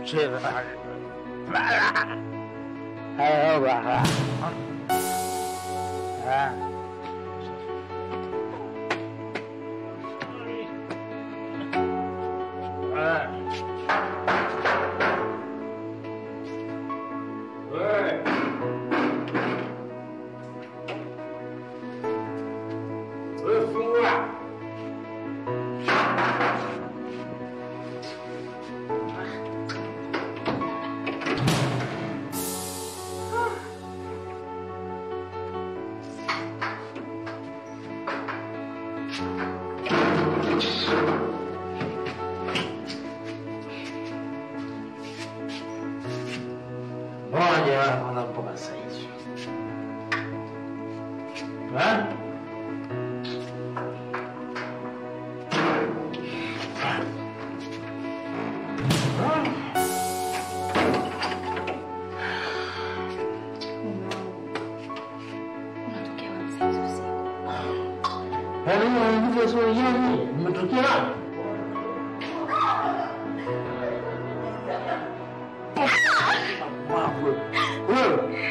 cheza. Hayo baba. Ah. Ah. Wewe. Wewe fungua. Moja wana mpaka saizi. Ha? Unatokea wapi sasa usiku? Yaani wanajibu swali hili, mmetokea wapi? Pumbavu. Wewe.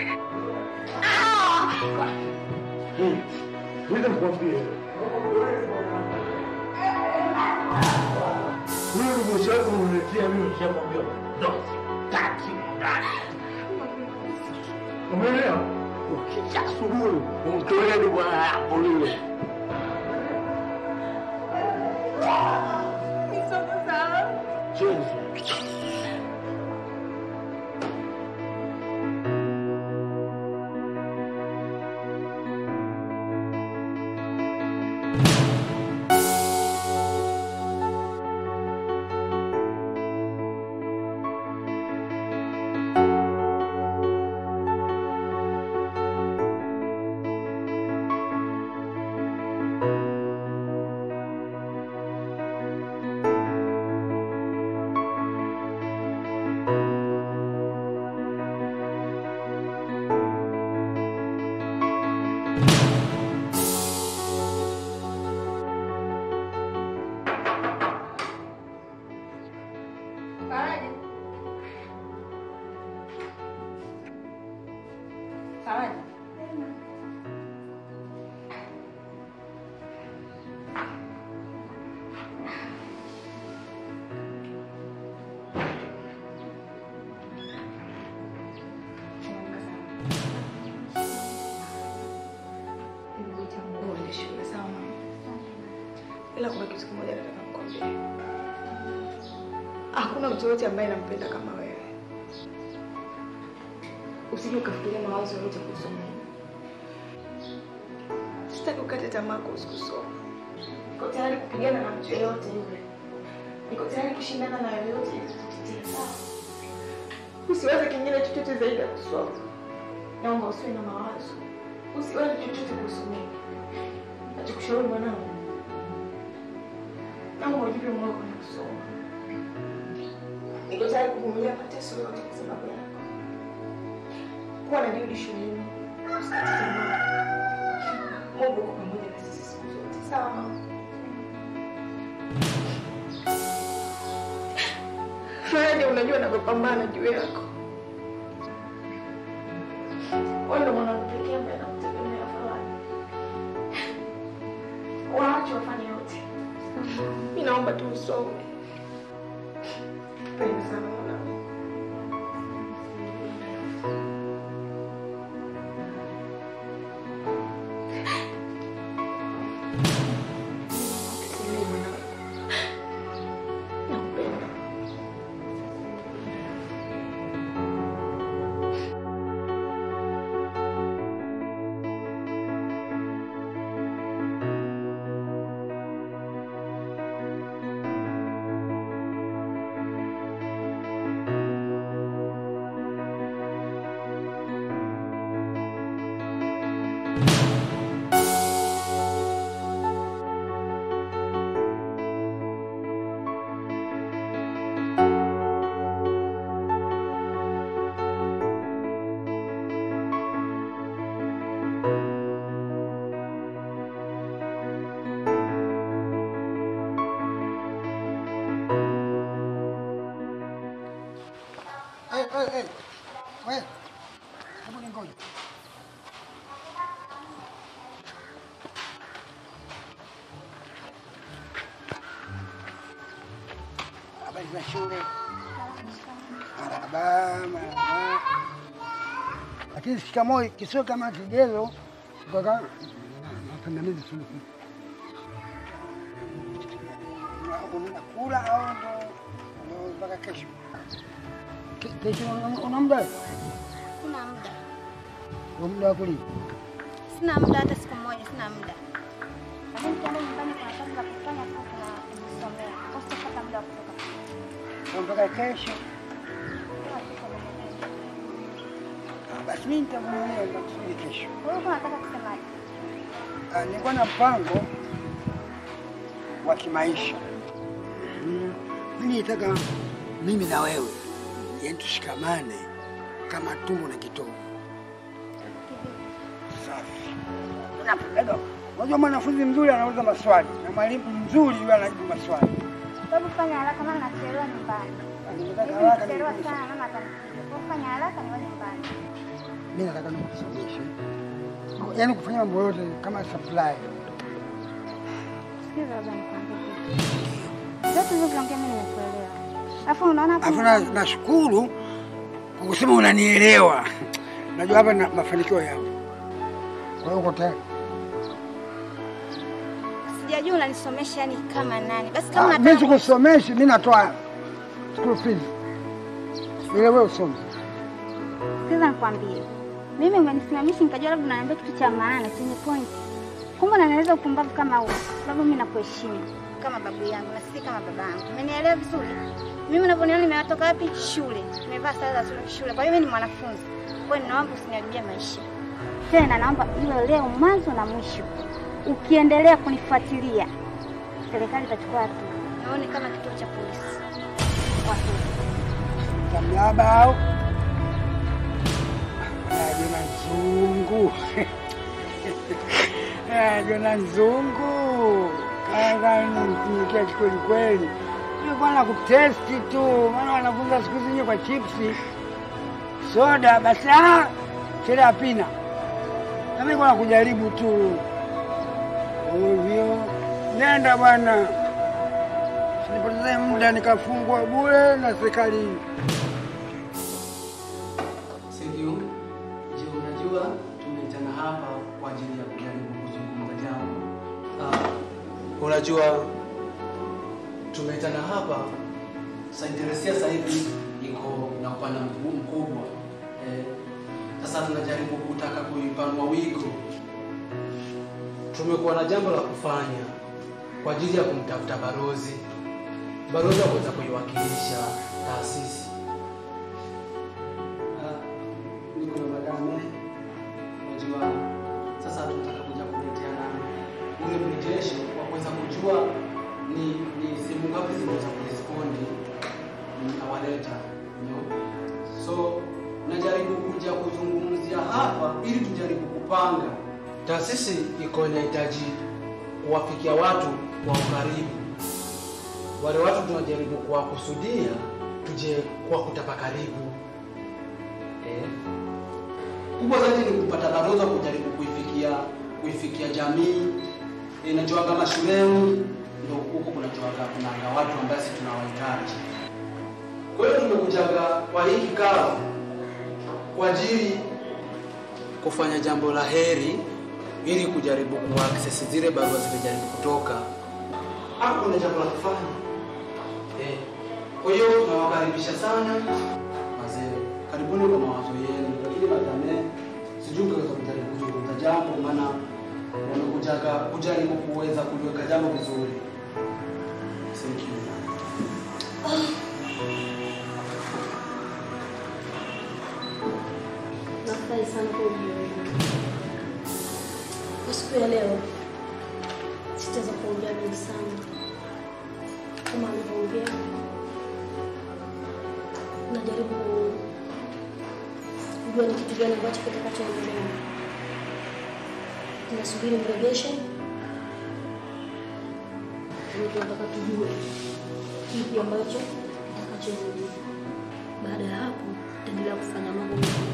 Hmm. Ngoja nikwambie. Wewe umeshaanza kuniletea mimi nishakwambia ndo sitaki ndani. Umeelewa? Ukisha asubuhi umtolee ni bwana yako lile. Chenzo. Faraja. Faraja. Uende shule sawa mama? Ila kuna kitu kimoja nataka nikwambie. Hakuna mtu yote ambaye nampenda kama wewe. Usije ukafikiria mawazo yote kuhusu mimi. Sitaki ukate tamaa kuhusu kusoma. Niko tayari kupigana na mtu yeyote yule. Niko tayari kushindana na yoyote ili kutetea sawa. Usiwaze kingine chochote zaidi ya kusoma. Naomba usiwe na mawazo. Usiwaze chochote kuhusu mimi. Nachokushauri mwanangu. Naomba ujipe moyo kwenye kusoma. Niko tayari kuvumilia mateso yote kwa sababu yako. Kuwa na bidii shuleni. Usikate tamaa. Mungu uko pamoja na sisi siku zote. Sawa mama? Faraja, unajua navyopambana juu yako. Wewe ndo mwanangu pekee ambaye nakutegemea Faraja. Waache wafanye yote. Mimi naomba tu usome. Penda sana mwanangu. Tulie mwanangu. Nakupenda. We, hebu ningoje. Habari za shule? Marahaba, marahaba. Lakini shikamoo kisiwe kama kigezo kaka mapandamizi tu. Unakula au ndo ndo mpaka kesho? Ke- Kesho una- una muda? Sina muda, Una muda wa kulima? sina muda hata siku moja, sina muda. Lakini tukienda nyumbani, kuna kazi za kufanya tu, kuna kujisomea. Kwa hiyo sitapata muda wa kutoka. Kwa mpaka kesho? Kila siku nimekuja. Ah, Basi mimi nitavumilia nitakusubiri kesho. Kwa hiyo unataka kusemaje? Ah, Nilikuwa na mpango wa kimaisha. Mhm. Mimi nitaka mimi na wewe yani tushikamane kama tumbo na kitovu. Safi. Unapendaga? Unajua mwanafunzi mzuri anauliza maswali na mwalimu mzuri yule anajibu maswali. Hebu fanya haraka, maana nachelewa nyumbani. Nataka Hivi haraka nikichelewa nikusomeshe. sana, mama atanipiga. Kwa hiyo fanya haraka niwe nyumbani. Mimi nataka nikusomeshe. Yaani kufanya mambo yote kama supply. Sikiza labda nikwambie kitu. Vyote hivyo vinaongea mimi nimekuelewa. Alafu unaona hapo Alafu na- nashukuru kwa kusema unanielewa. Najua hapa na mafanikio yapo. Kwa hiyo uko tayari? sijajua unanisomesha yani kama nani. Basi Ah, kama Mimi unataka sikusomeshi, mimi natoa school fees. Ile wewe usome. Sikiza nikwambie, mimi umenisimamisha nikajua labda unaniambia kitu cha maana chenye point, kumbe unanieleza upumbavu kama huo, sababu mimi nakuheshimu kama babu yangu na sisi kama baba yangu. Umenielewa vizuri? Mimi unavyoniona nimetoka wapi? Shule, nimevaa sare za shule- shule, kwa hiyo mimi ni mwanafunzi. Kwa hiyo ninaomba usiniharibie maisha tena, naomba iwe leo mwanzo na mwisho. Ukiendelea kunifuatilia, serikali itachukua hatua. Naone kama kituo cha polisi. Watu Tamlaba au? Ah, Jona Nzungu. Ah, Jona Nzungu. Kaka nitumikia kweli kweli. Hiyo bwana kutesti tu, maana wanafunza siku hizi kwa chipsi. Soda basi ah, chele apina. Na mimi kwa kujaribu tu. Ovyo. Nenda bwana. Sinipotezee muda nikafungwa bure na serikali. Thank you. Je, unajua tumeitana hapa kwa ajili ya kujaribu kuzungumza jambo. Ah, unajua tumeitana hapa Sainteresia sasa hivi iko na upana mkuu- mkubwa. Eh, sasa tunajaribu kutaka kuipanua wigo. Tumekuwa na jambo la kufanya kwa ajili ya kumtafuta barozi, barozi aweza kuiwakilisha taasisi Ah, niko na madame najua sasa tunataka kuja kuleteana ule mrejesho wa kuweza kujua ni ni simu ngapi zinaweza kurespondi awaleta you know? so najaribu kuja kuzungumzia hapa ili tujaribu kupanga taasisi iko inahitaji kuwafikia watu kwa ukaribu wale watu tunajaribu kuwakusudia tuje kwa kutapa karibu Eh. kubwa zaidi ni kupata baraza kujaribu kuifikia kuifikia jamii eh, najua kama shuleni ndio huko kunajuaga kunanga watu ambao sisi tunawahitaji kwa hiyo tumekujaga kwa hii kikao kwa ajili kufanya jambo la heri ili kujaribu kuaccess zile barua zimejaribu kutoka hapo kuna jambo la kufanya eh. kwa hiyo tunawakaribisha sana wazee karibuni kwa mawazo yenu, lakini madame, sijui mkiweza kujaribu kuzungumza jambo, maana wamekujaga kujaribu kuweza kuliweka jambo vizuri. Thank you. Nafurahi sana kwa ujio wenu. Kwa siku ya leo sitaweza kuongea mengi sana kama alivyoongea. Najaribu kujua ni kitu gani ambacho kitakachoendelea. Tunasubiri mrejesho, lakini tunataka tujue kipi ambacho kitakachoendelea. Baada ya hapo, tutaendelea kufanya mambo mengine.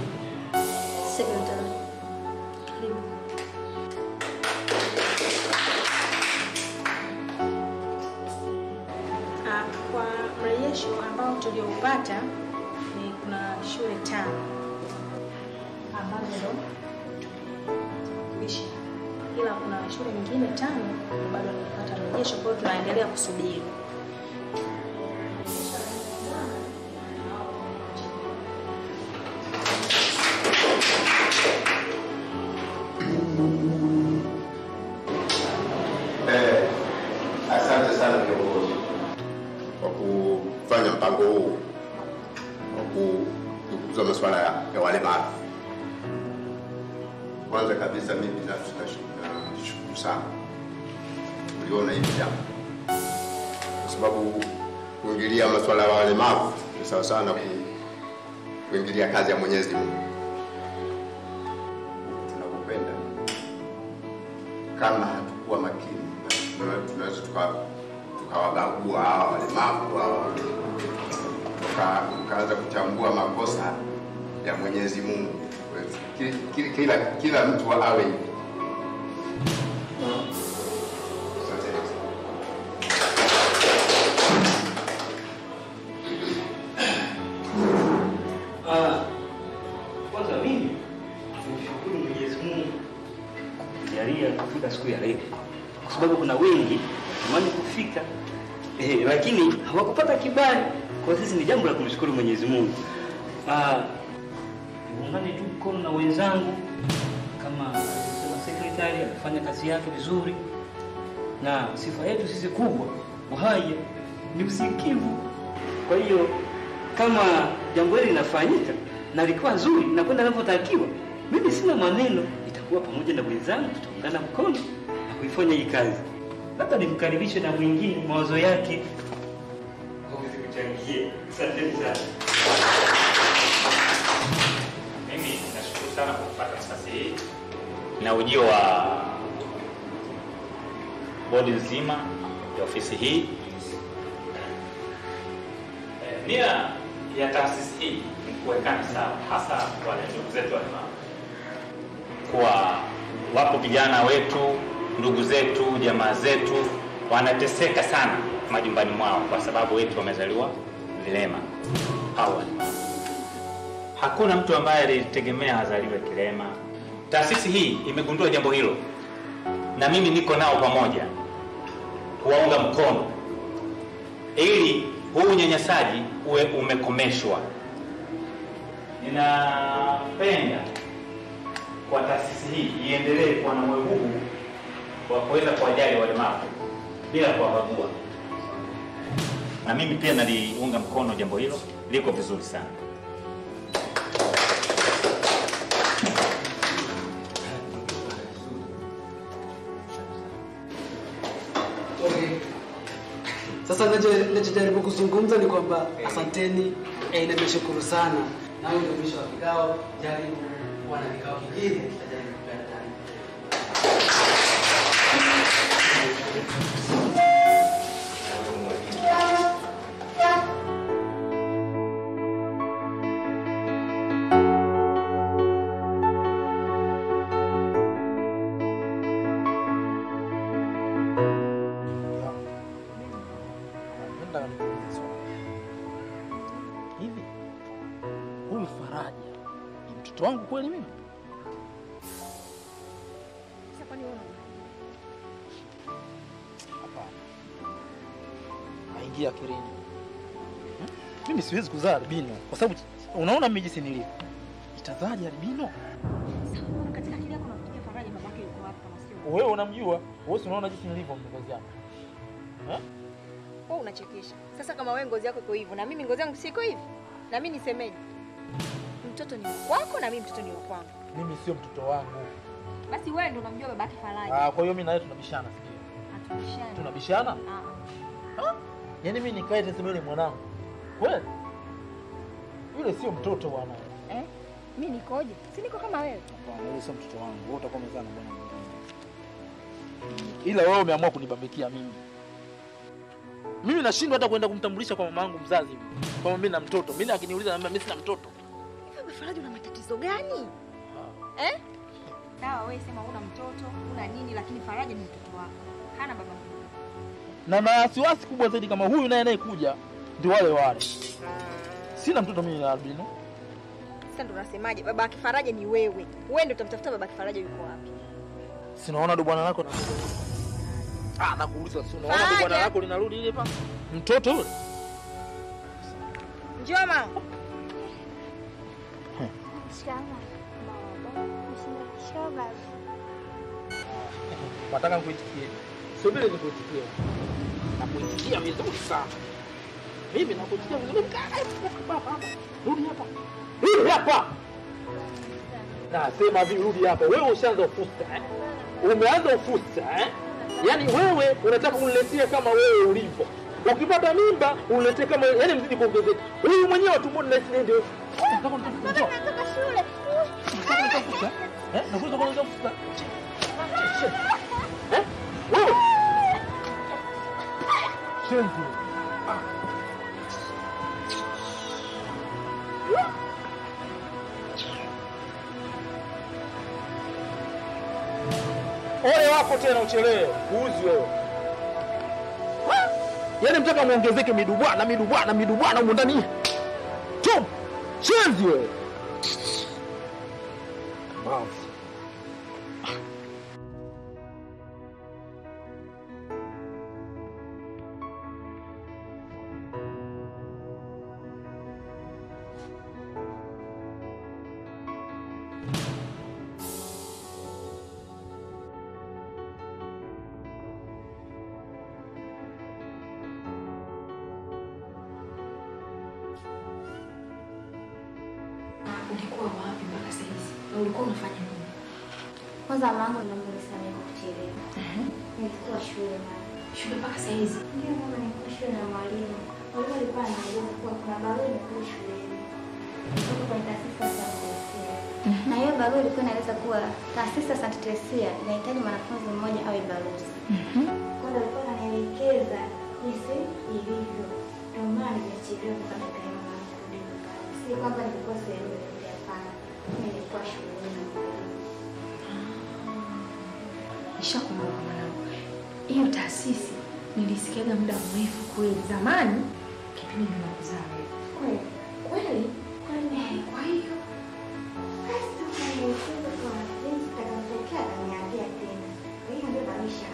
kata ni kuna shule tano ambazo ndo tunawakilisha, ila kuna shule nyingine tano bado nilipata mrejesho, kwa hiyo tunaendelea kusubiri. Eh, asante sana viongozi kwa kufanya mpango huu wa kukuza masuala ya, ya walemavu. Kwanza kabisa mimi binafsi nash- nashukuru sana kuliona hili jambo, kwa sababu kuingilia masuala ya walemavu ni sawa sana ku, kuingilia kazi ya Mwenyezi Mungu. Huku tunakokwenda kama hatukuwa makini tuna- tunaweza tuka- tukawabagua hawa walemavu hawa tuka- tukaanza kuchambua makosa ya Mwenyezi Mungu. Ki- ki- Kila, kila mtu awe hivi. Asante. Ah, kwanza mimi nimshukuru Mwenyezi Mungu kujalia kufika siku ya leo, kwa sababu kuna wengi tamani kufika eh, lakini hawakupata kibali. Kwa sisi ni jambo la kumshukuru Mwenyezi Mungu. Ah, niungane tu mkono na wenzangu kama alivyosema sekretari amefanya kazi yake vizuri, na sifa yetu sisi kubwa uhai ni usikivu. Kwa hiyo kama jambo hili linafanyika na likuwa zuri na kwenda linavyotakiwa, mimi sina maneno, itakuwa pamoja na wenzangu, tutaungana mkono na kuifanya hii kazi. Labda nimkaribishe na mwingine mawazo yake aweze kuchangia. Asanteni sana. Mimi nashukuru sana kwa kupata nafasi hii na ujio wa bodi nzima ya ofisi hii. Eh, Nia ya taasisi hii ni kuwekana sawa, hasa wale ndugu zetu walemavu, kuwa wapo vijana wetu, ndugu zetu, jamaa zetu wanateseka sana majumbani mwao kwa sababu wetu wamezaliwa vilema au walemavu. Hakuna mtu ambaye alitegemea azaliwe kilema. Taasisi hii imegundua jambo hilo, na mimi niko nao pamoja kuwaunga mkono ili huu unyanyasaji uwe umekomeshwa. Ninapenda kwa taasisi hii iendelee kuwa na moyo huu wa kuweza kuwajali walemavu bila kuwabagua, na mimi pia naliunga mkono jambo hilo, liko vizuri sana. Okay. Sasa nacho- nachojaribu kuzungumza ni kwamba asanteni, eh, nimeshukuru sana. Na huyu ndio mwisho wa kikao. Jaribu kuwa na vikao vingine, tutajaribu kupeana taarifa. Nataka nikuulize swali. Hivi huyu Faraja ni mtoto wangu kweli mimi? Sasa kwani wewe unaona? Hapana, naingia akilini. Hmm? Mimi siwezi kuzaa albino kwa sababu unaona mimi jinsi nilivyo. Itazaje albino? Sasa mbona katika akili yako unafikiria Faraja babake yuko wapi kama sio? Wewe unamjua, wewe si unaona jinsi nilivyo mngozi yangu. Wewe unachekesha. Sasa kama wewe ngozi yako iko hivyo na mimi ngozi yangu siko hivi, na mimi nisemeje? Mtoto ni wako na mimi mtoto ni wa kwangu. Mimi sio mtoto wangu. Basi wewe ndio unamjua babake Faraja. Ah, kwa hiyo mimi na wewe tunabishana sio? Hatubishani. Tunabishana? Ah, ah. Yaani mimi nikae niseme yule mwanangu. Kweli? Yule sio mtoto bwana. Eh? Mimi nikoje? Si niko kama wewe. Hapana, yule sio mtoto wangu. Wewe utakuwa umezaa na bwana mwingine. Ila wewe umeamua kunibambikia mimi. Mimi nashindwa hata kwenda kumtambulisha kwa mama yangu mzazi hivi. Kwamba mimi na mtoto. Mimi akiniuliza naambia mimi sina mtoto. Wewe Faraja una matatizo gani? Eh? Sawa, wewe sema una mtoto, una nini lakini Faraja ni mtoto wako. Hana baba mkubwa. Na na wasiwasi kubwa zaidi kama huyu naye anayekuja ndio wale wale. Sina mtoto mimi na albino. Sasa ndo unasemaje? Baba yake Faraja ni wewe. Wewe ndio utamtafuta baba yake Faraja yuko wapi? Sinaona ndo bwana lako na Ah, nakuuliza si unaona ndo Faraja. bwana lako linarudi ile pa? Mtoto yule. Njoo mama. Nataka nikuitikie. Subiri nikuitikie. Nakuitikia vizuri sana. Mimi nakuitikia vizuri. Kaa hapa hapa. Rudi hapa. Rudi hapa. Nasema hivi rudi hapa. Wewe ushaanza ufusta eh? Umeanza ufusta eh? Yaani wewe unataka uniletee kama wewe ulivyo. Ukipata mimba uniletee kama yaani mzidi kuongezeka. Huyu mwenyewe tumboni na sisi ndio. Nataka nitafuta. Natoka shule. Nataka nitafuta. Eh? Nakuza kwa nitafuta. Eh? Wewe. Shenzi. Ole wako tena uchelewe. Uzi wewe. Yaani mtaka muongezeke midubwana midubwana midubwana huko ndani. Chum. Shenzi wewe. Wow. Ulikuwa wapi mpaka saa hizi? Na ulikuwa unafanya nini? Kwanza mamangu naomba nisamehe kwa kuchelewa. Nilikuwa shule mama. Shule mpaka saa hizi? Ndio mama, nilikuwa shule na mwalimu. Mwalimu alikuwa anaeleza kuwa kuna barua imekuja shuleni kutoka kwenye taasisi ya Santa Teresia. Na hiyo barua ilikuwa inaeleza kuwa taasisi ya Santa Teresia inahitaji mwanafunzi mmoja awe balozi. Kwa hiyo alikuwa ananielekeza jinsi ilivyo. Ndio maana nimechelewa kupata kaimu na kurudi nyumbani. Si kwamba nilikuwa sehemu yoyote, hapana. Mimi nilikuwa shuleni na mwalimu. Nishakumbuka mwanangu, hiyo taasisi nilisikiaga muda mrefu kweli, zamani kipindi ninakuzaa wewe. Kweli? Kweli? Kweli? Kwa hiyo Basi ukanielekeza kwa jinsi itakavyotokea ataniambia tena. Kwa hiyo ndio maisha.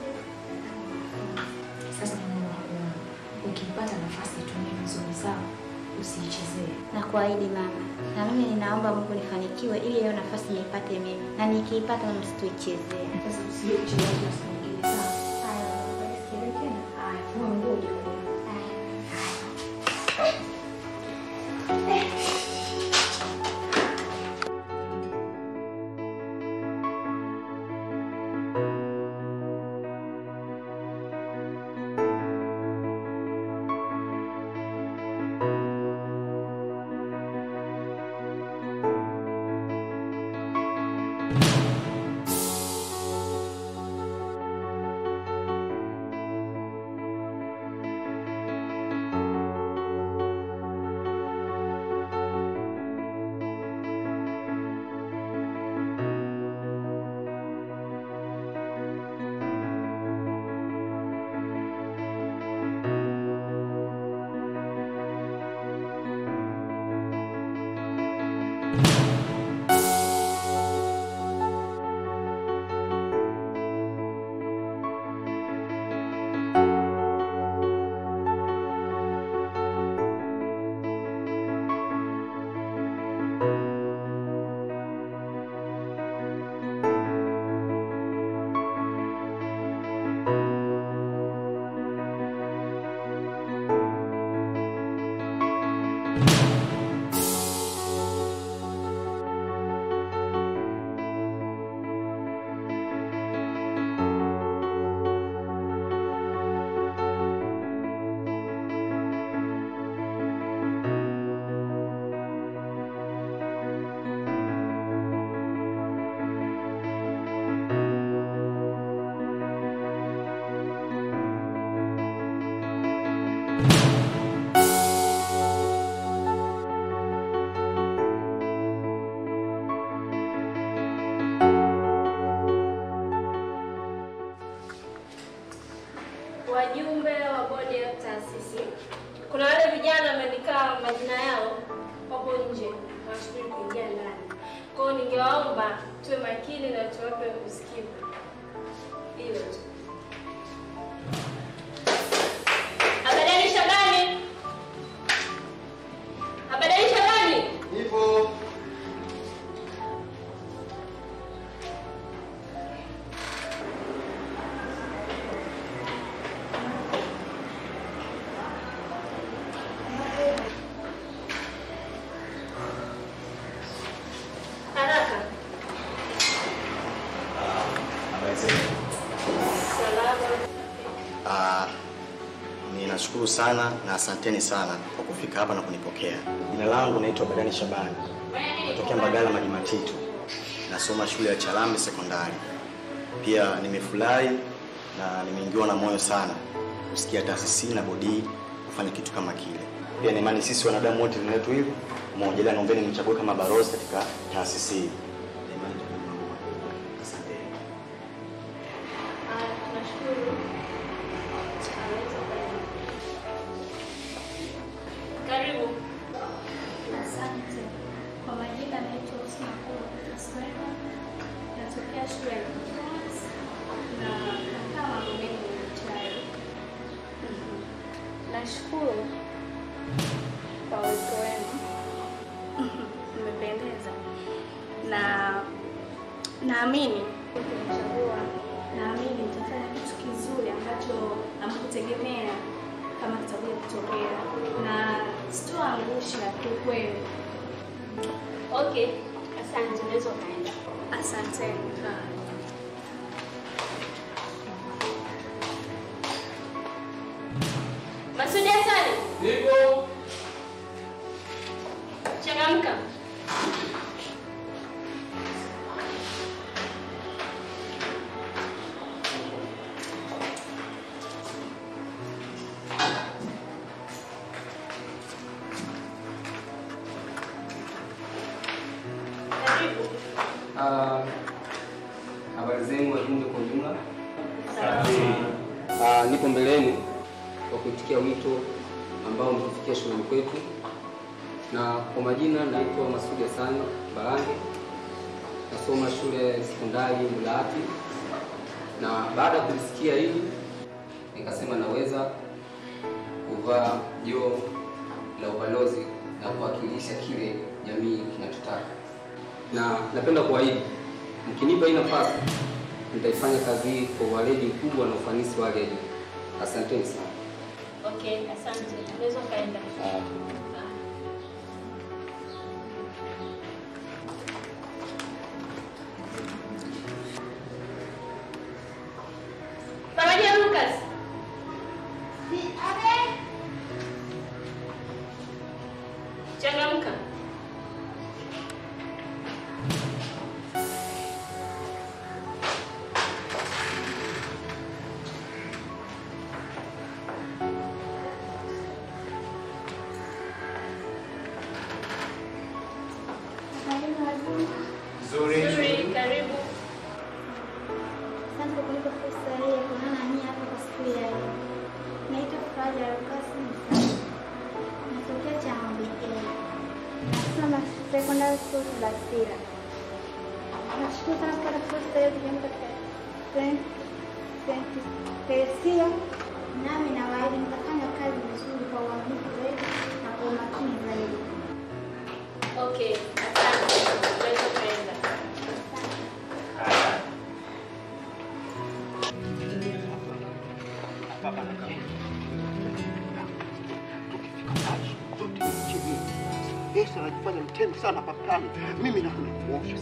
sasa mwanangu, nakuomba ukipata nafasi itumie vizuri, sawa? Usiichezee. Na kuahidi mama, na mimi ninaomba Mungu nifanikiwe ili hiyo nafasi niipate mimi, na nikiipata msituichezee. Sasa usije kuchelewa kwa siku nyingine, sawa? Haya, baba, nisikie tena. Haya, fua nguo uje kula. Kwa hiyo ningewaomba tuwe makini na tuwape usikivu. Hilo tu. Habadani Shabani. Habadani Shabani. Hivyo Haraka. Salama. Ah, ninashukuru sana na asanteni sana kwa kufika hapa na kunipokea. Jina langu naitwa Badani Shabani, natokea Mbagala Maji Matitu, nasoma shule ya Chalambe Sekondari. Pia nimefurahi na nimeingiwa na moyo sana kusikia taasisi na bodi kufanya kitu kama kile. Pia na imani sisi wanadamu wote ni wetu hivyo moja, ila naombeni mchague kama barozi katika taasisi hii. Na imani tutakuwa pamoja. Asanteni. Ah, tunashukuru. Anaweza kwenda. Karibu. Asante. Kwa majina naitwa Husna Kula Kaswera, natokea shule ya Kifaransa na nakaa Magomeni Mchayo. Nashukuru kwa wito wenu, mmependeza na naamini ukinichagua, naamini nitafanya kitu kizuri ambacho amkutegemea kama kitakuja kutokea na sitoangusha kiukweli. Okay. Asante, unaweza ukaenda. Asanteni. Masudi Hasani. Nipo. Changamka. Karibu. Ah, habari zenu wajumbe kwa ujumla. Safi. Ah, nipo mbele yenu kwa kuitikia wito ambao mmetufikia shuleni kwetu, na kwa majina naitwa Masudi Hassan Barange, nasoma shule ya sekondari Mlaati, na baada ya kulisikia hili nikasema naweza kuvaa joo la ubalozi na kuwakilisha kile jamii kinachotaka, na napenda kuahidi mkinipa hii nafasi nitaifanya kazi hii kwa uweledi mkubwa na ufanisi wa hali ya juu. Asanteni sana. Okay, asante. Unaweza ukaenda. Faraja Lucas. Changamka. Nzuri. Nzuri, karibu. Asante kwa kunipa fursa hii ya kuonana nanyi hapa kwa siku ya leo. Naitwa Faraja Lucas Msami. Natokea Chamwambikeni. Nasoma secondary school Basira. Nashukuru sana kupata fursa hiyo kujiunga katika Saint Saint Teresia. Nami nawaahidi nitafanya kazi vizuri kwa uaminifu zaidi na kwa umakini zaidi. Okay, asante. Unaweza ukaenda. Yesu anajifanya mtemu sana papani. Mimi nakwenda kuosha.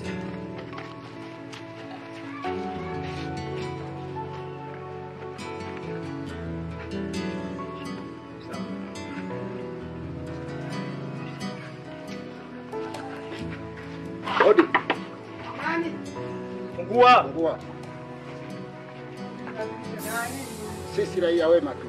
Odi. Fungua. Fungua. Sisi raia wema tu.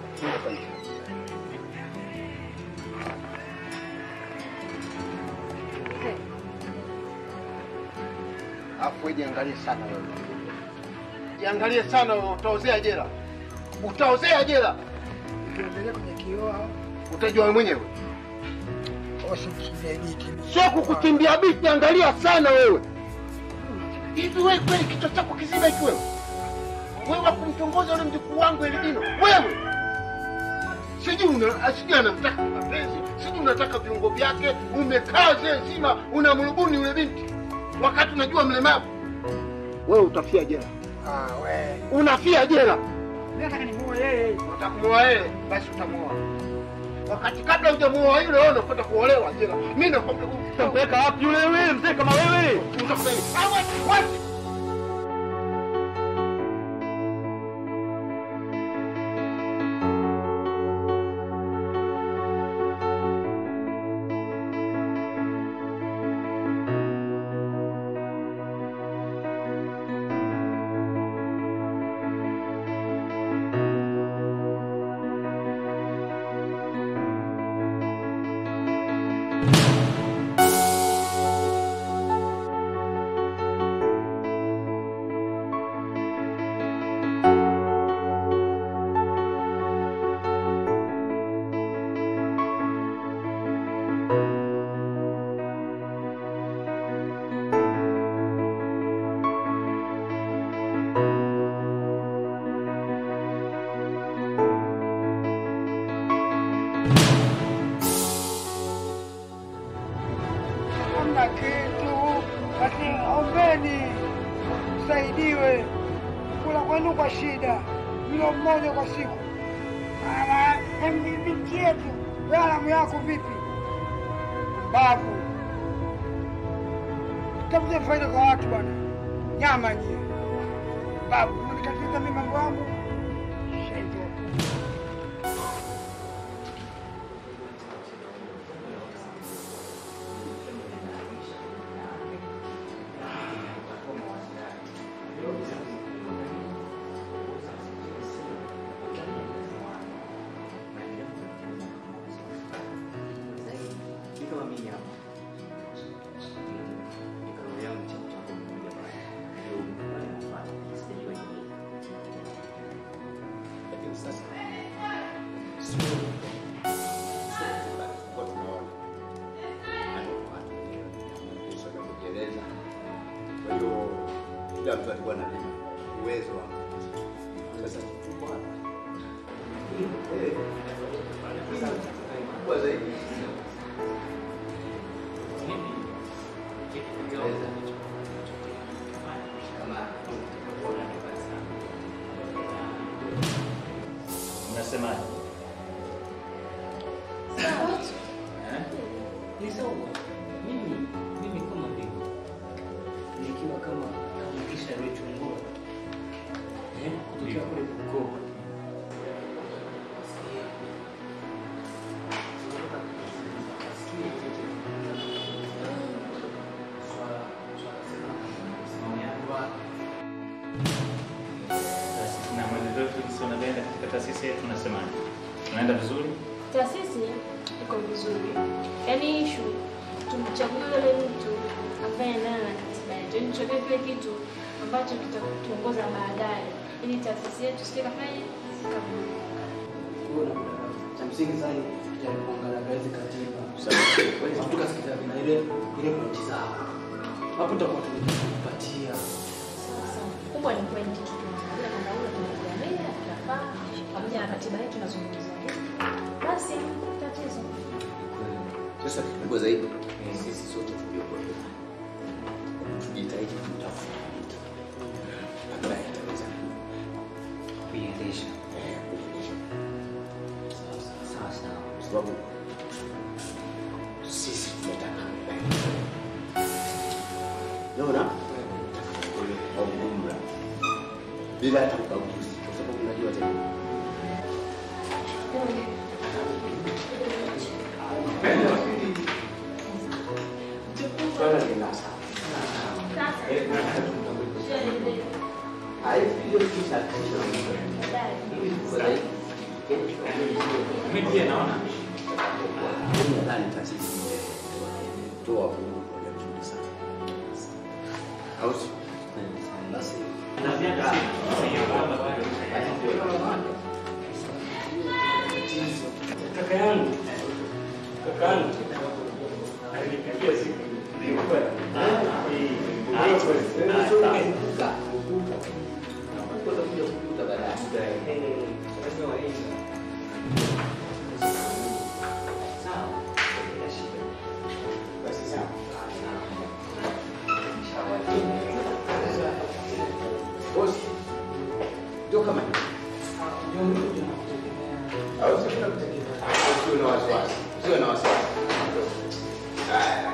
Afu wewe jiangalie sana wewe. Jiangalie sana wewe, utaozea jela. Utaozea jela. Ukiangalia kwenye kioo Utajua wewe mwenyewe. usikimbie biti. Sio kukukimbia biti, angalia sana wewe. Hivi wewe kweli kichwa chako kizima hiki wewe? Wewe wa kumtongoza yule mjukuu wangu Eldino, wewe sijui una sijui anamtaka mapenzi, sijui unataka viungo vyake, umekaa zee nzima unamrubuni yule binti wakati unajua mlemavu. Wewe utafia jela. Ah, we. Unafia jela. Mimi nataka nimuoe yeye. Utamuoa yeye, basi utamuoa. Wakati kabla hujamuoa yule wewe unakwenda kuolewa jela. Mimi nakwambia utampeleka wapi yule wewe mzee kama wewe? Utakupeleka. Ah, wapi? Wapi? hamna kitu, basi ombeni msaidiwe. Kula kwenu kwa shida, mlo mmoja kwa siku. Ama em, binti yetu, wewe alamu yako vipi? Babu, tafuta faida kwa watu bwana, nyama nyie. Babu, mnikatiza mimi mambo yangu Shaitan. Ni kama mimi hapa. Ni kama yangu chako chako mmoja pale. Ndio wale mfano. Sijui ni nini. Lakini sasa sio kwa tunaona. Anafuata. Kisha kujeleza. Kwa hiyo kila mtu alikuwa na uwezo wa sasa tuko hapa. Eh. Sasa kwa zaidi Unasemaje? Eh? Ni sawa. Mimi mimi kama mbegu nikiwa kama kamkisha aliyechungua eh, kutokea kule Bukoba Taasisi na mwenendo wetu sisi unaenda katika taasisi yetu unasemaje? Tunaenda vizuri? Taasisi iko vizuri, yaani ishu tumchague yule mtu ambaye anaendana na katiba yetu, yaani tuchague kile kitu ambacho kitatuongoza baadaye, ili taasisi yetu sije kafanya kuona cha msingi sana tujaribu kuangalia hizi katiba Kweli tukasikiza vina ile ile pointi zao hapo tutakuwa tumepatia kubwa ni pointi tu tunaangalia kwamba huyo tunakuangalia tunafaa pamoja na katiba yetu tunazungumza basi tatizo Sasa kikubwa zaidi ni sisi sote tuliokuwa tujitahidi kutafuta mtu ambaye ataweza kuiendesha eh, kuiendesha sawa sawa sawa sawa, kwa sababu sisi tunataka naona kwa ujumla bila hata ubaguzi, kwa sababu unajua tena swala ni la sawa. Mimi pia naona Mimi nadhani taasisi imetoa huduma moja nzuri sana. Au si? Basi Kaka yangu, kaka yangu alinipigia siku nilikuwa Ndio kama hivi. Au sio? Usiwe na wasiwasi. Usiwe na wasiwasi. Haya.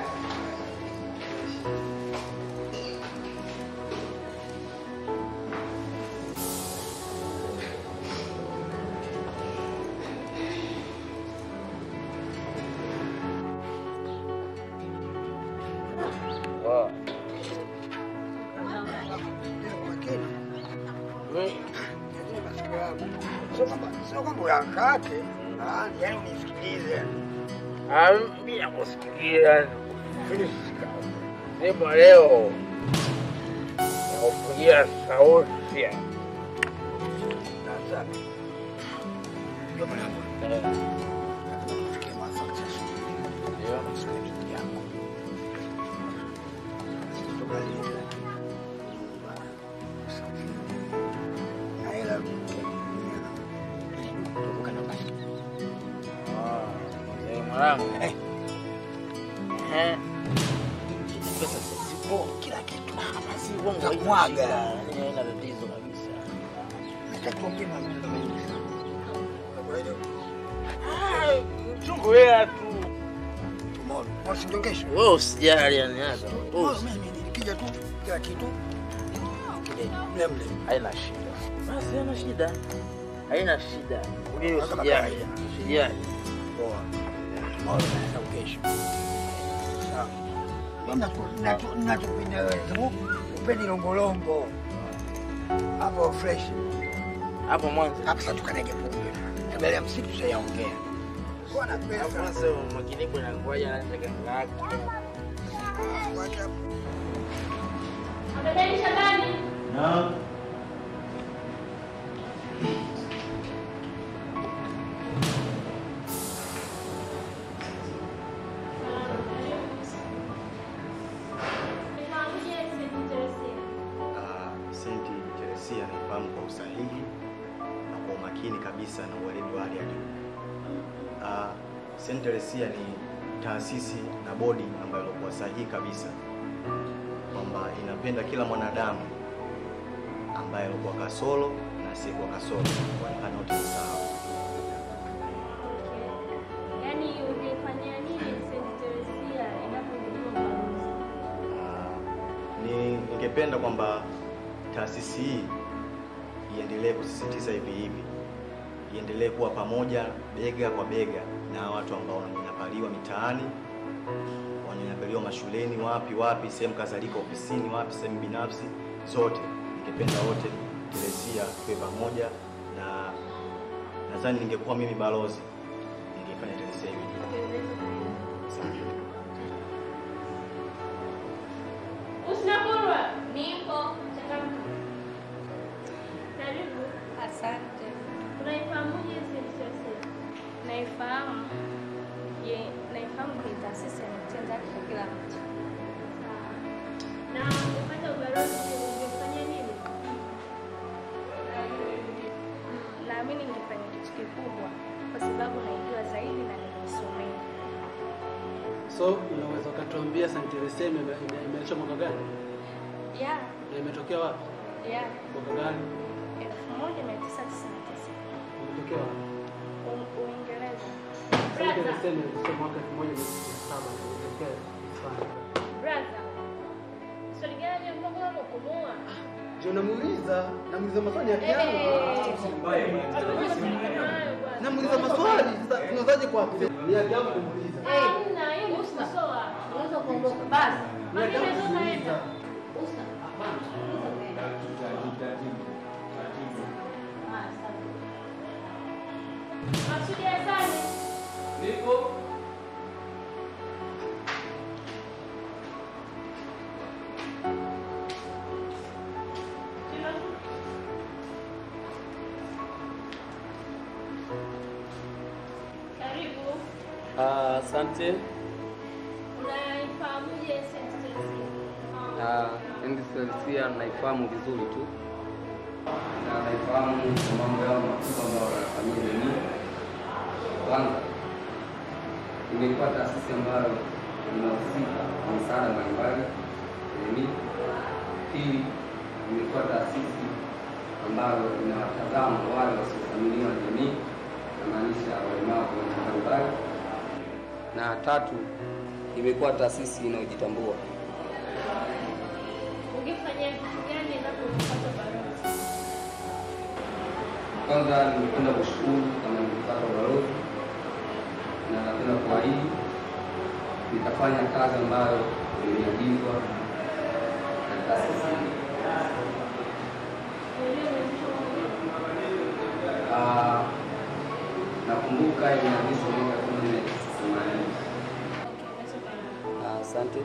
Sio kwamba uyakate, ah, yaani unisikilize. Mimi nakusikia sema leo nakupigia sauti ya Sasa ndio mwanangu. Tufikie mwafaka sasa. Ndio msikilizaji yangu. Tukalie. Na ila kutoka na basi. mwanangu. Eh. Pesa zipo kila kitu. Basi uongo mwaga. Haina tatizo kabisa. Natakiwa pima mimi. Kwa hiyo Mchungu wewe tu. Tumeona. Usinjongeshe. Wewe usijali yani hata. Wewe mimi nikija tu kila kitu kile mle mle. Haina shida. Basi haina shida. Haina shida. Wewe Kama usijali. kawaida. Usijali. Poa. Tumeona na kesho. Sawa. Mimi natu- natu- natupenda wewe tu. Upendi longolongo. Hapo fresh. Hapo mwanzo. Hapo sasa tukanege pombe. Mbele ya msitu sasa yaongea. Kwa na pesa. Hapo sasa makiniko na ngoja na ganga yako. Abedani Shabani. Naam. Nifahamuje St. Teresia? Ah, Senti Teresia naifahamu kwa usahihi na kwa umakini kabisa na uweledi wa hali ya juu. Ah, Senti Teresia ni taasisi na bodi ambayo ilikuwa sahihi kabisa kwamba inapenda kila mwanadamu ambaye alikuwa kasoro na asiyekuwa kasoro kuonekana wote ni sawa. Yaani ungefanyia nini St. Teresia inapozindua balozi? ni ningependa kwamba taasisi hii iendelee kusisitiza hivi hivi, iendelee kuwa pamoja bega kwa bega na watu ambao wananyanyapaliwa mitaani, wananyanyapaliwa mashuleni, wapi wapi, sehemu kadhalika, ofisini, wapi, sehemu binafsi, zote. Ningependa wote Teresia tuwe pamoja, na nadhani ningekuwa mimi balozi, ningefanya Teresia hivi. Asante. Usinakurwa. Nipo. Changamka. Karibu. Asante. Unaifahamuje St. Teresia? Naifahamu. Je, naifahamu kwa taasisi inatenda haki kwa kila mtu. Na ungepata ubalozi ungefanyia nini? Mm, Naamini ningefanya kitu kikubwa kwa sababu naijua zaidi na nimeisomea. So unaweza ukatuambia St. Teresia ime- ime- imeanzishwa mwaka gani Ya, na imetokea wapi? ya, Mwaka gani? 1999. Imetokea wapi? U- Uingereza. St. Teresia imeanzishwa mwaka 1997 na imetokea Hispania. Brother. Swali gani ambalo unakumua? Je, unamuuliza? Namuuliza maswali ya kiangu. Namuuliza maswali. Sasa tunazaje kwa ni haki yangu kumuuliza. Hamna, hiyo ni kukosoa. Unaweza kuondoka basi. Ni haki yangu Unaweza kumuuliza. ukaenda. Usa. Masudi Hasani. Nipo. Karibu. Asante. Unaifahamuje St. Teresia? Ah, NCCR naifahamu vizuri tu na naifahamu kwa mambo yao makubwa ambayo wanafanyia jamii. Kwanza, imekuwa taasisi ambayo inahusika kwa msaada mbalimbali ya jamii. Pili, imekuwa taasisi ambayo inawatazama wale wasiothaminiwa na jamii, namaanisha walemavu wa aina mbalimbali. Na tatu, imekuwa taasisi inayojitambua. Ungefanya kitu gani endapo ukipata balozi? Kwanza ningependa kushukuru kama nimepata ubalozi, na napenda kuahidi nitafanya kazi ambayo imeagizwa na taasisi hii. Ah, nakumbuka imeagizwa mwaka elfu moja mia tisa themanini. Ah, Asante.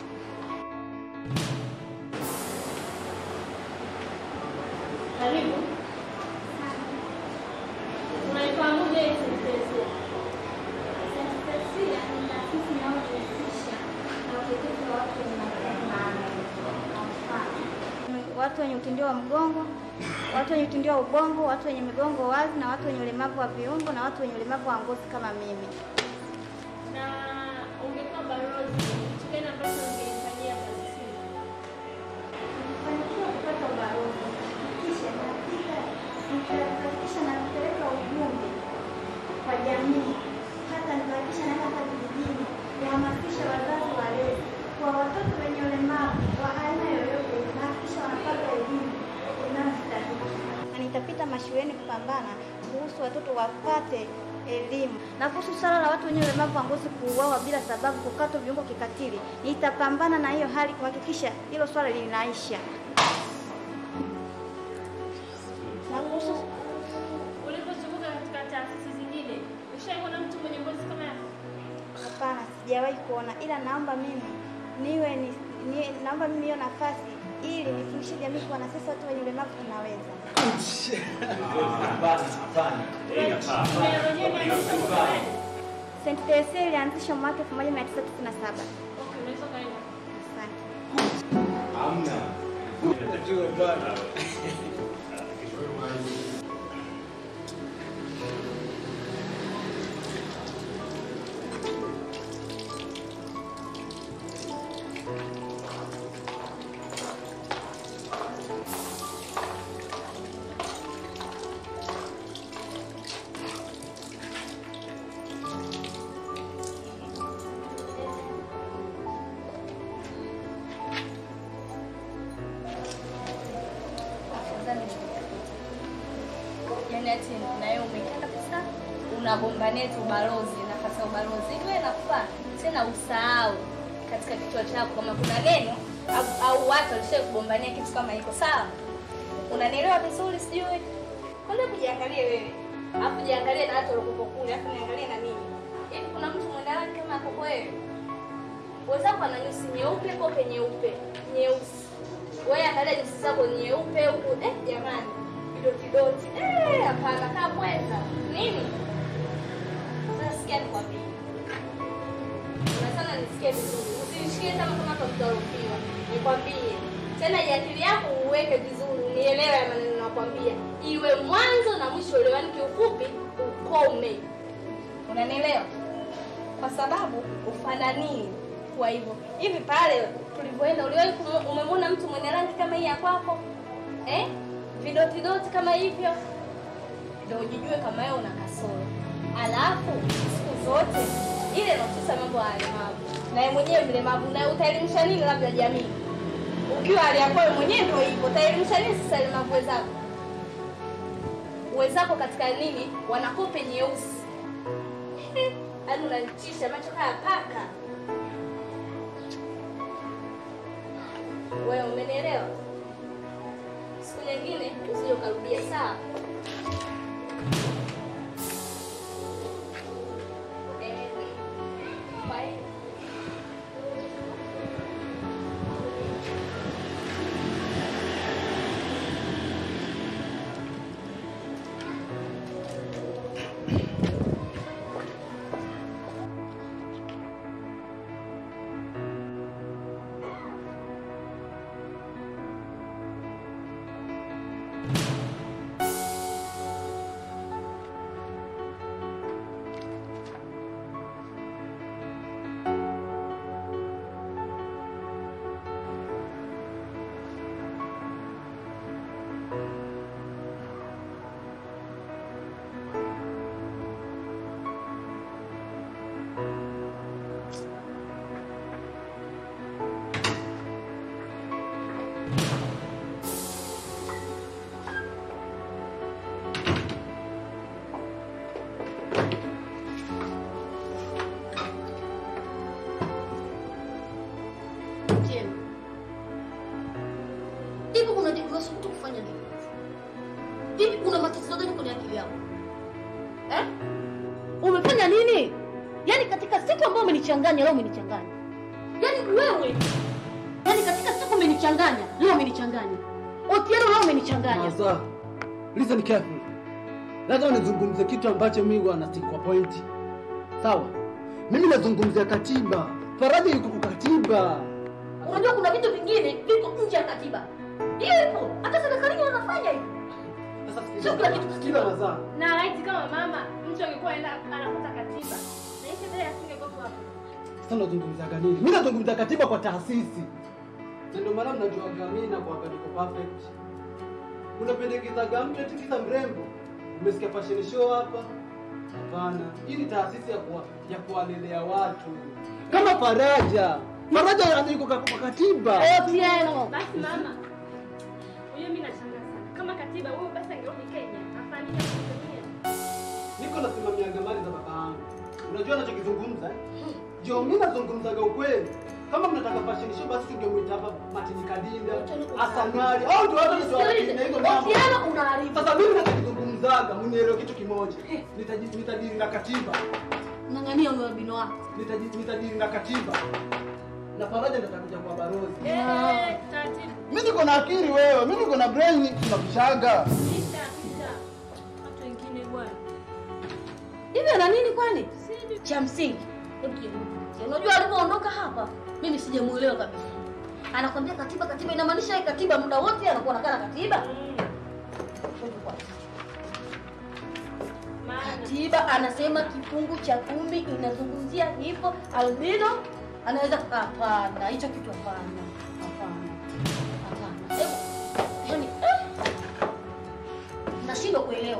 Karibu. Unaifahamuje hii sentensi? watu wenye utindio wa mgongo, watu wenye utindio wa ubongo, watu wenye migongo wazi na watu wenye ulemavu wa viungo na watu wenye ulemavu wa ngozi kama mimi. Na ungekuwa balozi, kitu gani ambacho ungeifanyia kazi hii? Nilifanikiwa kupata ubalozi, kisha nafika nikahakikisha napeleka ujumbe kwa jamii, hata nikahakikisha naenda hata vijijini kuhamasisha wazazi walezi kwa watoto wenye ulemavu wa aina yoyote, nahakikisha wanapata elimu inayostahili, na nitapita mashuleni kupambana kuhusu watoto wapate elimu na kuhusu swala la watu wenye ulemavu wa ngozi kuuawa bila sababu, kukatwa viungo kikatili. Nitapambana na hiyo hali kuhakikisha hilo swala linaisha. Na kuhusu Ulipozunguka katika taasisi zingine, ushaikuona mtu mwenye ngozi kama yako? Hapana, sijawahi kuona, ila naomba mimi niwe ni, ni, naomba mimi hiyo nafasi ili nifundishe jamii kuwa na sisi watu wenye ulemavu tunaweza. St. Teresa ilianzishwa mwaka 1997. Okay, unaweza kaenda. Asante. Yaani ati na wewe umekaa kabisa unagombania tu ubalozi, nafasi ya ubalozi. Hivi wewe nakufaa tena usahau katika kichwa chako kama kuna neno au, au watu walishawahi kugombania kitu kama hiko, sawa? Unanielewa vizuri sijui? Kwanza kujiangalie wewe. Alafu jiangalie na watu waliokuwa kule, alafu niangalie na mimi. Hivi kuna mtu mwenye rangi kama yako wewe? Wenzako ana nyusi nyeupe, kope nyeupe, nyeusi. Wewe angalia nyusi zako nyeupe huku, eh jamani. Kidoti doti. Eh, hapana kaa mweza. Nini? Sasa sikia nikwambie. Na sana nisikie vizuri. Usinishikie kama kama kwa kudhulumiwa. Nikwambie. Tena ya akili yako uweke vizuri, unielewe ya maneno nakwambia. Iwe mwanzo na mwisho elewani kiufupi ukome. Unanielewa? Kwa sababu ufananii kwa hivyo. Hivi pale tulivyoenda uliwahi kumu- umemwona mtu mwenye rangi kama hii ya kwako? Eh? Vidoti doti kama hivyo? Ndio ujijue kama wewe una kasoro. Alafu siku zote ile inahususa mambo ya walemavu. Na yeye mwenyewe mlemavu na utaelimisha nini labda jamii? Ukiwa hali yako wewe mwenyewe ndio hivyo, utaelimisha nini sasa walemavu wenzako? Wenzako katika nini? Wanakope nyeusi. Yaani unanitisha macho kaya paka. Wewe umenielewa? Siku nyingine usije ukarudia, sawa? Eh, kwa hiyo Jema. Hivi kuna unasubutu kufanya nini? Hivi kuna matatizo gani kwenye akili yako? Eh? Umefanya nini? Yaani katika siku ambayo umenichanganya leo umenichanganya. Yaani wewe yaani katika siku umenichanganya, leo umenichanganya. Otieno leo umenichanganya. Sasa, listen carefully. Lazima nizungumze kitu ambacho mimi huwa na stick kwa point. Sawa? Mimi nazungumzia katiba. Faraja yuko kwa katiba. Unajua kuna vitu vingine viko nje ya katiba. Hiyo ipo. Hata serikalini wanafanya hivyo. Sio kila kitu katiba. Mazaa. Na laiti kama mama mtu angekuwa anaenda anafuata katiba. Na hivi vile asingekuwa hapo. Sasa unazungumzaga nini? Mimi nazungumzia katiba kwa taasisi. Na ndio maana mnajuaga mimi na kwa niko perfect. Unapendekezaga mtu eti kisa mrembo. Umesikia fashion show hapa? Hapana. Hii ni taasisi ya kuwa, ya kuwalelea watu. Kama Faraja. Faraja anaiko kwa kwa katiba. Otieno. Basi mama. Huyo mimi nashangaa sana. Kama katiba wewe basi angerudi Kenya. Afanye Tanzania. Niko nasimamia mali za baba yangu. Unajua anachokizungumza? eh? Jo, mimi nazungumzaga ukweli. Kama mnataka fashion show basi tungemuita hapa Martin Kadinda, Asanari. Au ndio watu ndio wanakimbia hizo mambo. Otieno unaharibu. Sasa mimi nachokizungumzaga, mnielewe kitu kimoja. Nitaji- Nitadili na katiba. Ng'ang'ania huyo albino wako. Nitaji- Nitadili na katiba. Na Faraja ndo atakuja kwa barozi. Eh, taratibu. Mimi niko na akili wewe, mimi niko na brain tunakushaga. Kisha kisha. Watu wengine bwana. Hivi ana nini kwani? Cha msingi. Hebu tujaribu. Unajua alipoondoka hapa, mimi sijamuelewa kabisa. Anakwambia katiba katiba inamaanisha hii katiba muda wote anakuwa anakaa na katiba. Katiba anasema kifungu cha kumi inazungumzia hivyo albino anaweza hapana, hicho kitu hapana. Hapana. Hapana. Hebu yani eh, nashindwa kuelewa.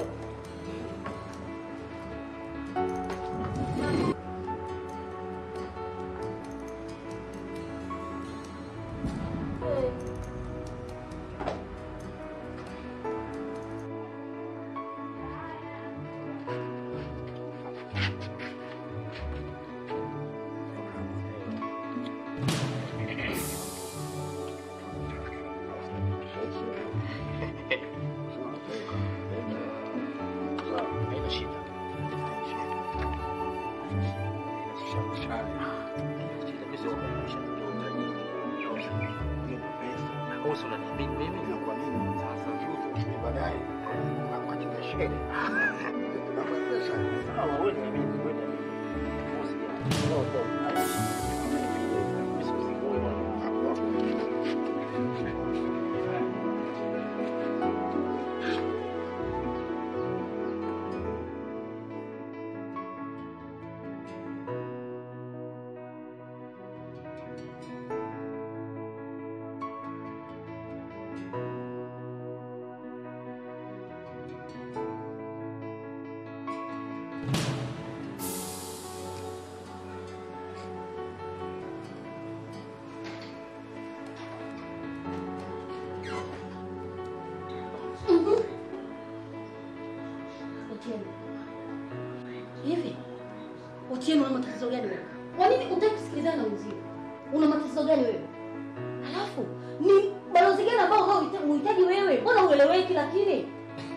Otieno. Hivi Otieno, una matatizo gani wewe? Kwa nini hutaki kusikilizana na wenzio? Una matatizo gani wewe? Alafu ni balozi gani ambao unaohitaji wewe? Mbona ueleweki lakini?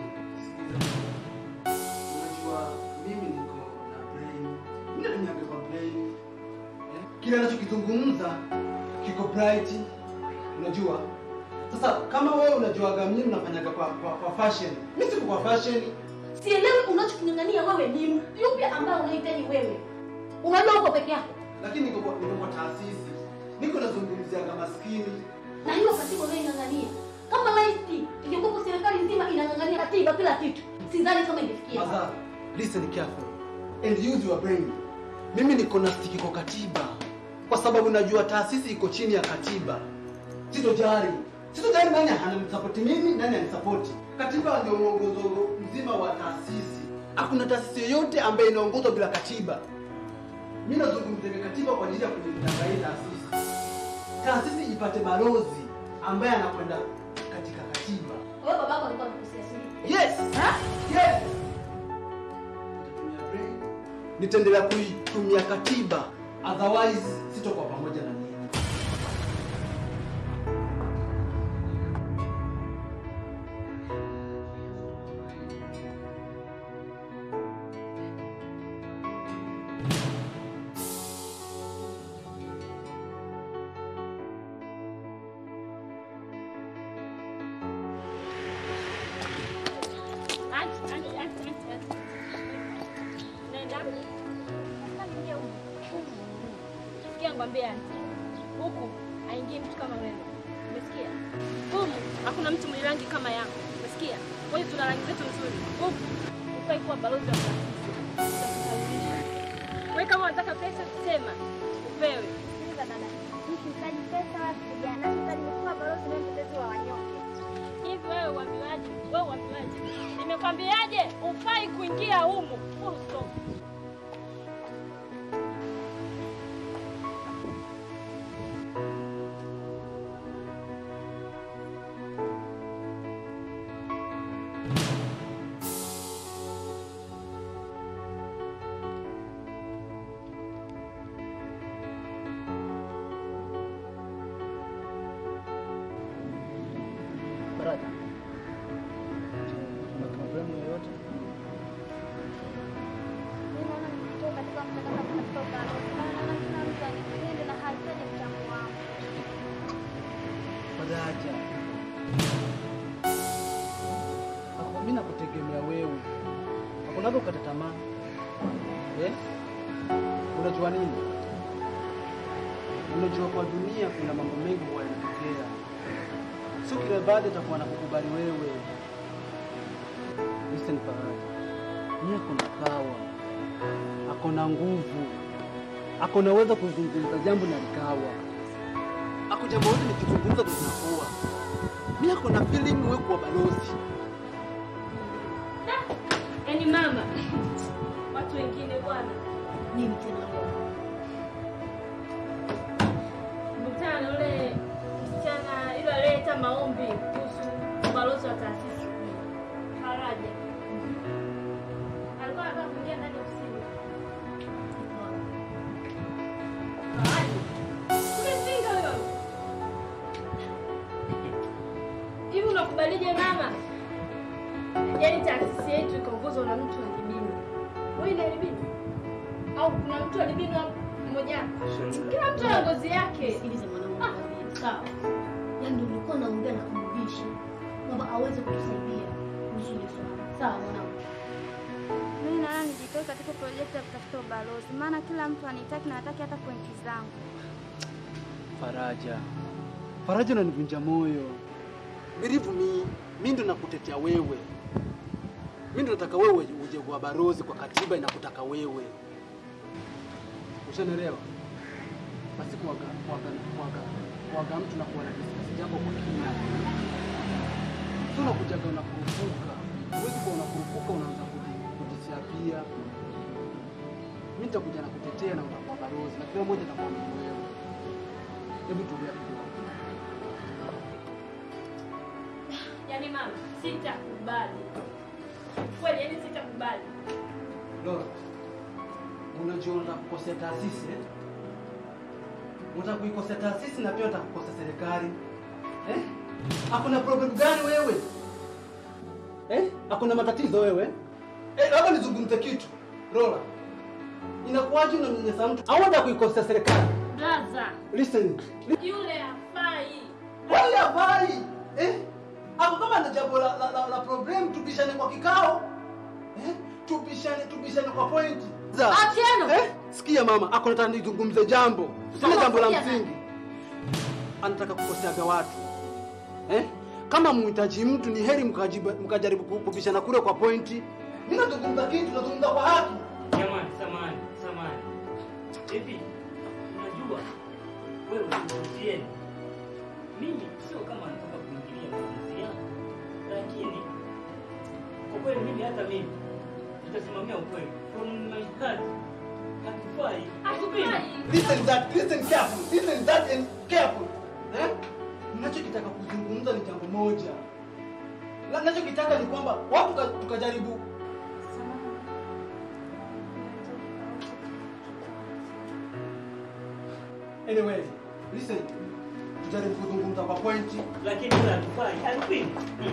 Unajua mimi niko na brain. Mimi natumiaga kwa brain. Eh? Kile anachokizungumza kiko bright. Unajua? Sasa kama wewe unajuaga mimi nafanyaga kwa, kwa, kwa fashion. Mimi siko kwa fashion. Sielewi unachoking'ang'ania wewe ni yupi ambao unahitaji wewe. Unajua uko peke yako. Lakini niko kwa, niko kwa taasisi. Niko nazungumziaga maskini. Na hiyo katiba unayoing'ang'ania. Kama laiti ingekuwa serikali nzima unang'ang'ania katiba kila kitu. Sidhani kama ingefikia. Mother, listen carefully and use your brain. Mimi niko na stiki kwa katiba kwa sababu najua taasisi iko chini ya katiba. Sitojali, sitojali nani ananisapoti mimi, nani anisapoti. Katiba ndio mwongozo mzima wa taasisi. Hakuna taasisi yoyote ambayo inaongozwa bila katiba. Mimi nazungumzia katiba kwa ajili ya kujilinda hii taasisi. Taasisi ipate balozi ambaye anakwenda katika katiba. Wewe babako alikuwa anakosea, si ndio? Yes. Yes. Nitaendelea kuitumia katiba, otherwise sitokuwa pamoja na nyinyi. Auntie, auntie, auntie, auntie, auntie. Nenda. Ingia huku. Sikia ngwambie auntie. Huku haingii mtu kama wewe. Umesikia? Humu hakuna mtu mwenye rangi kama yako. Umesikia? Wewe tuna rangi zetu nzuri. Huku ufai kuwa balozi wa taasisi. Utakusawirisha. Wewe kama unataka pesa sema upewe. Sikiliza dada, mimi sihitaji pesa wala kupigana, nachotaka ni kuwa balozi na mtetezi wa wanyonge. Hivi wewe uambiwaje? Wewe uambiwaje? Nimekwambiaje? Ufai kuingia humu. Full stop. Baraka. Kuna problemu yoyote? Mimi naona nikitoka katika mchakato kutafuta ubalozi, maana naona kila mtu anipende na hahitaji mchango wangu. Faraja. Ako mimi nakutegemea wewe. Hakunaga ukata tamaa. Eh? Unajua nini? Unajua kwa dunia kuna mambo mengi huwa yanatokea. Sio kila baada itakuwa nakukubali wewe. Listen Faraja. Mimi ako na power. Ako na nguvu. Ako na uwezo kuzungumza jambo na likawa ako jambo lote nikizungumza ndo zinakuwa. Mimi ako na feeling wewe kuwa balozi. Yaani mama, watu wengine bwana, Nini tena wewe? mkutana na yule msichana yule aliyeleta maombi kuhusu ubalozi wa taasisi Faraja. Alikuwa anataka kuingia ndani ya ofisini. Faraja. Umepinga huyo. Hivi unakubalije mama? Yaani taasisi yetu ikaongozwa na mtu alibini. Wewe ni alibini? Au kuna mtu alibini wa mmoja? Kila mtu ana ngozi yake. Sikiliza mwanangu, nikwambie, sawa? Yaani ndio nilikuwa naongea na kumrudisha kwamba aweze kutusaidia kuhusu ile swala. Sawa mwanangu? Mimi naona nijitoe katika projekti ya kutafuta ubalozi, maana kila mtu anitaki na hataki hata pointi zangu. Faraja. Faraja unanivunja moyo. Believe me, mimi ndo nakutetea wewe. Mimi ndo nataka wewe uje kuwa balozi kwa katiba inakutaka wewe. Ushanielewa? Basi kuwaga kuwaga kuwaga kuwaga mtu na kuwa na discuss jambo kwa kina. Sio unakujaga unakurupuka. Huwezi kuwa unakurupuka unaanza kuji- kujisiapia. Mimi nitakuja na kutetea na utakuwa balozi na kila mmoja atakuwa ni wewe. Hebu tulia kidogo. Yaani mama, sitakubali. Kweli, yaani sitakubali. Lora, unajua unataka kukosea taasisi eh? Unataka kuikosea taasisi na pia unataka kukosea serikali eh? Hakuna problem gani wewe eh? Hakuna matatizo wewe eh? Labda nizungumze kitu Lora, inakuwaje unamnyanyasa mtu au unataka kuikosea serikali? Blaza, Listen, yule hafai. wale habari eh? Ako kama ana jambo la, la, la, la problem, tubishane kwa kikao eh? Tubishane, tubishane kwa point za Atieno! eh? Sikia mama, ako nataka nizungumze jambo, sina Sasa jambo la sikia msingi, anataka kukoseaga watu eh? kama muhitaji mtu ni heri mkajiba- mkajaribu ku- kupishana kule kwa pointi. Mimi nazungumza kitu, nazungumza kwa haki. Jamani, samani, samani. Hivi unajua wewe usieni. Mimi sio kama nataka kuingilia maamuzi yako, lakini kwa kweli mimi hata mimi nitasimamia ukweli. From my heart, hatufai. Hatupindi. Listen that, listen careful, listen that and careful. Eh? Ninachokitaka kuzungumza ni jambo moja. La- Ninachokitaka ni kwamba watu tuka- tukajaribu Anyway, listen. Tujaribu kuzungumza kwa pointi. Lakini wewe hatufai. Hatupindi.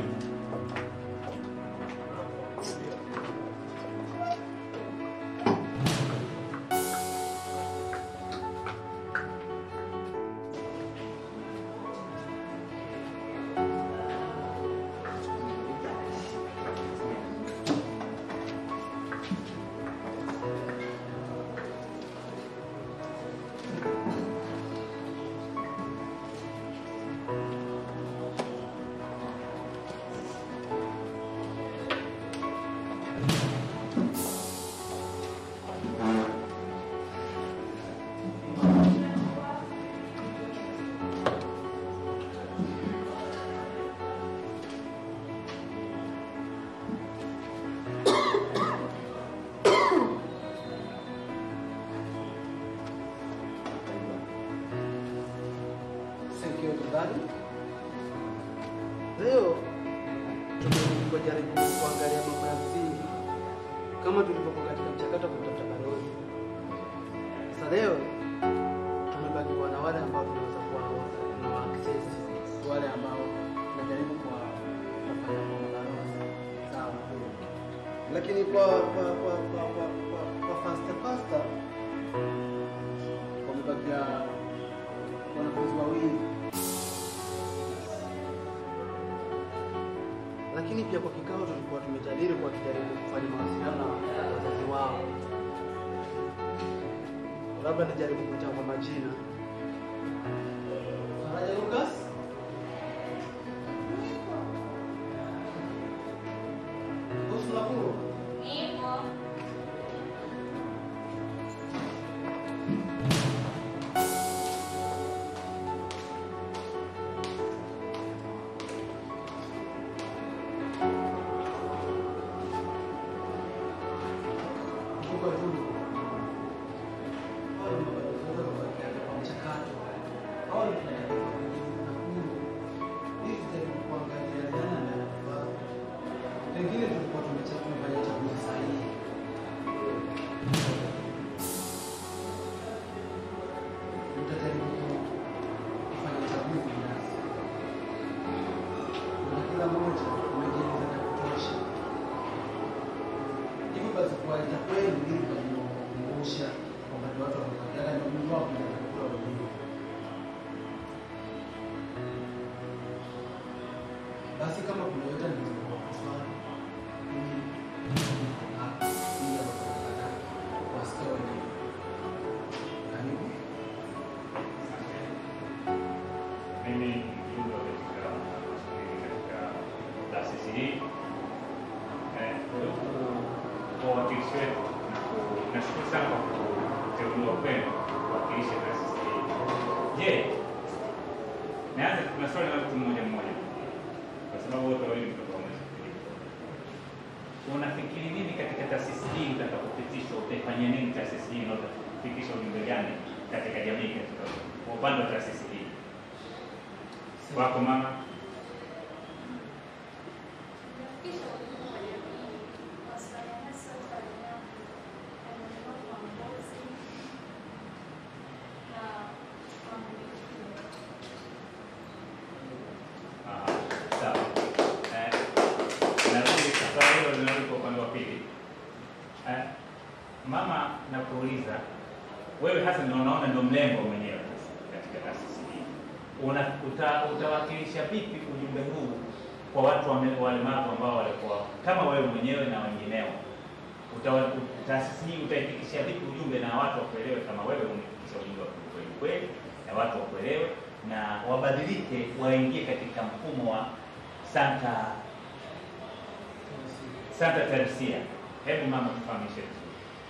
Thank you everybody. Leo tumejaribu kuangalia mambo ya msingi kama tulivyokuwa katika mchakato wa kutafuta balozi. Sasa leo tumebaki kuwa na wale ambao tunaweza kuwa na wa access, wale ambao tunajaribu kuwa kufanya kwa mabalozi. Sawa. Lakini kwa kwa kwa kwa kwa, kwa, kwa fasta fasta wamebakia wanafunzi wawili lakini pia kwa kikao tulikuwa tumejadili kwa tujaribu kufanya mawasiliano na wazazi wao. Labda nijaribu kuchagua majina. Faraja Lucas, Husna Kuro, Mbuga Tulu. Hao ni mabalozi wa kubakia kwa mchakato. Hao ni ili tujaribu kuangalia nani anayefaa. Pengine tulikuwa tumecha- tumefanya chaguzi sahihi. Tutajaribu ku- kufanya chaguzi binafsi. Na kila mmoja amejieleza vya kutosha. Hivyo basi kuwaita kwenu ili kuwakumbusha kwamba ni watu wanaokatana na Mungu wao na kula wenyewe. Basi kama kuna yote anaweza kuswali ili niko hapa ili aweze kuwasikia wenyewe. Karibu. Mimi ni mjumbe katika katika taasisi hii Eh, kwa hiyo kwa uwakilishi wetu na ku- nashukuru sana kwa kuteuliwa kwenu kuwakilisha taasisi hii. Je, naanza kuna swali la mtu mmoja mmoja kwa sababu wote wawili mtoka wamefikiri. Unafikiri nini katika taasisi hii utakapopitishwa, utaifanyia nini taasisi hii na utafikisha ujumbe gani katika jamii katika kwa upande wa taasisi hii? Wako mama? Aha, sawa. Eh, narudi swali hilo linarudi kwa upande wa pili. Eh, mama, nakuuliza wewe hasa ndio unaona ndio mlengo mwenyewe sasa katika taasisi hii, una uta, utawakilisha vipi ujumbe huu kwa watu wame- walemavu ambao walikuwa kama wewe mwenyewe na wengineo? Utawa- Taasisi hii utaifikisha vipi ujumbe na watu wakuelewe kama wewe umefikisha ujumbe wa kweli kweli, na watu wakuelewe na wabadilike, waingie katika mfumo wa Santa Santa Teresia. Hebu mama tufahamishe vizuri.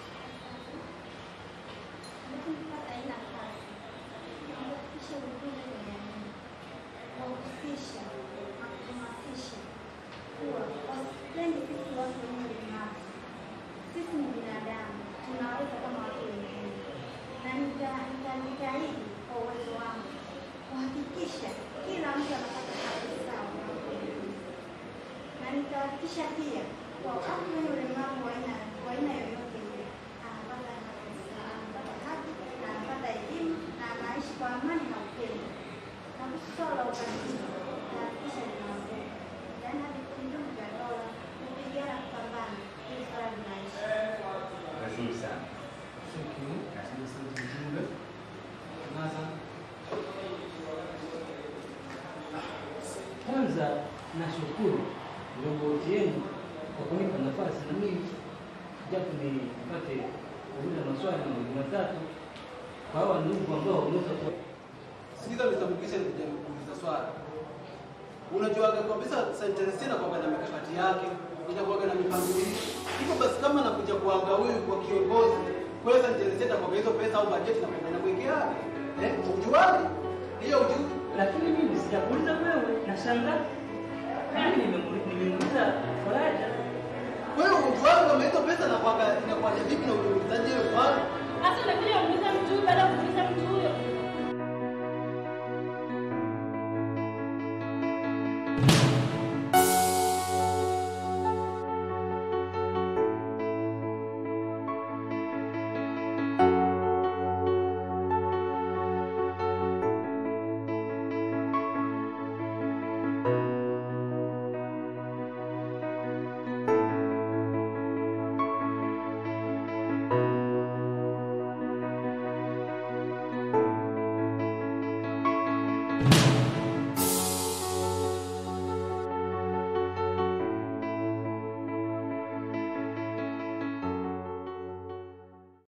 Sisi ni binadamu, tunaweza kama watu wengine, na nita- nitajitahidi kwa uwezo wangu kuhakikisha kila mtu anapata haki sawa na ukweli. na nitahakikisha pia kwa watu wenye ulemavu wa aina wa aina yoyote ile anapata haki sawa, anapata haki na anapata elimu na anaishi kwa amani na upendo. Na kuhusu swala la ukatili, nitahakikisha linaondoka, yaani hadi kwenye vyombo vya dola kupigana kupambana ili swala linaisha. Vizuri sana. Kwanza nashukuru viongozi wenu kwa kunipa nafasi na mimi japo nipate kuuliza maswali mawili matatu kwa hawa ndugu ambao wameweza ku Sikiza nitamkisha nikuja kuuliza swali. Unajuaga kabisa St. Teresina kwamba na mikakati yake, inakuwaga na mipangilio. Hivyo basi kama nakuja kuanga huyu kwa kiongozi, kule St. Teresina kwa hizo pesa au bajeti na kwenda kuwekea. Eh, ujuaje? Hiyo ujui. Lakini mimi sijakuuliza wewe, nashangaa. Mimi nimemu- nimemuuliza Faraja. Wewe ujuaje kama hizo pesa na kwanga inakuwa vipi na ujulizaje hiyo swali? Sasa unakuja kuuliza mtu baada ya kuuliza mtu